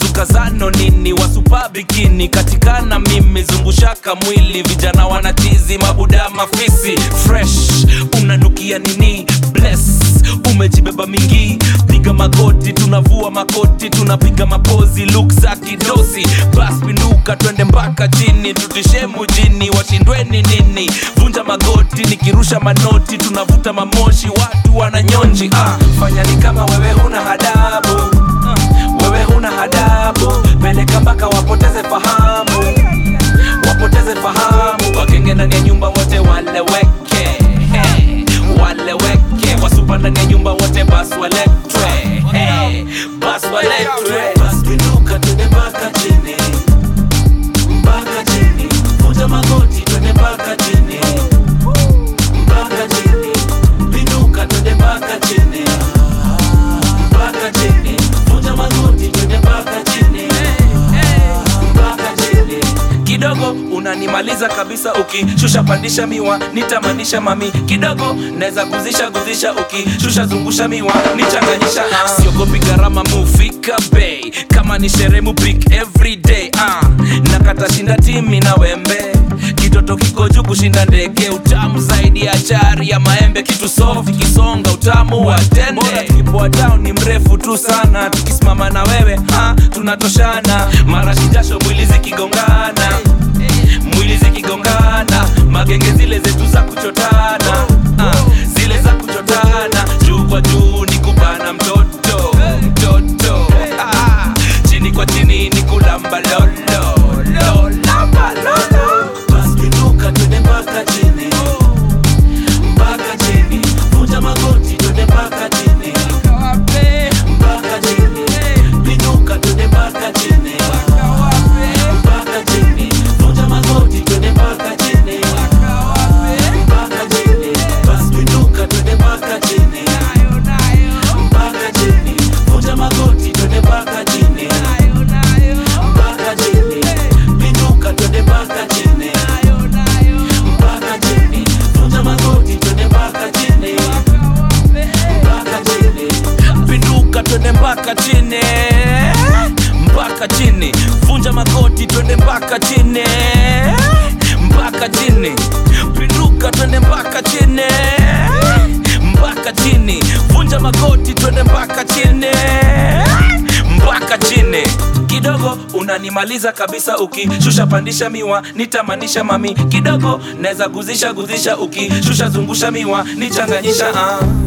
mzukazano nini wasupa bikini katikana mimi zungushaka mwili vijana wanachizi mabuda mafisi fresh unanukia nini bless umejibeba mingi piga magoti tunavua makoti tunapiga mapozi luk za kidosi bas pinduka twende mpaka chini tutishe mujini washindweni nini vunja magoti nikirusha manoti tunavuta mamoshi watu wananyonji ah, fanya ni kama wewe huna hadabu ah, wewe huna hadabu peleka mpaka wapoteze fahamu wapoteze fahamu wakenge ndani ya nyumba wote waleweke hey, waleweke wasupa ndani ya nyumba wote bas waletwe hey, bas waletwe bas pinduka twende mpaka chini mpaka chini vunja magoti twende mpaka chini mpaka chini pinduka twende mpaka chini mpaka chini vunja magoti twende mpaka chini mpaka chini kidogo unanimaliza kabisa ukishusha pandisha miwa nitamanisha mami kidogo naweza guzisha guzisha ukishusha zungusha miwa nichanganyisha ah. siogopi gharama mufika bei kama ni sherehe mupik everyday ah. nakata shinda timi na wembe kitoto kiko juu kushinda ndege utamu zaidi ya chari ya maembe kitu soft kisonga utamu wa tende Bora tukipoa down ni mrefu tu sana tukisimama na wewe ha, tunatoshana marashi jasho mwili zikigongana mwili zikigongana magenge zile zetu za kuchotana ah, zile za kuchotana juu kwa juu ni kubana mtoto mtoto ah, chini kwa chini ni kulamba lolo lolamba lolo basi pinduka twende mpaka chini mpaka chini vunja magoti twende mpaka chini mpaka chini pinduka twende mpaka chini mpaka chini vunja magoti twende mpaka chini mpaka chini basi pinduka twende mpaka chini mpaka chini vunja magoti twende mpaka chini mpaka chini pinduka twende mpaka chini mpaka chini vunja magoti twende mpaka chini mpaka chini pinduka twende mpaka chini mpaka chini vunja magoti twende mpaka chini mpaka chini pinduka twende mpaka chini mpaka chini vunja magoti twende mpaka chini mpaka chini kidogo unanimaliza kabisa ukishusha pandisha miwa nitamanisha mami kidogo naweza guzisha guzisha ukishusha zungusha miwa nichanganyisha ah.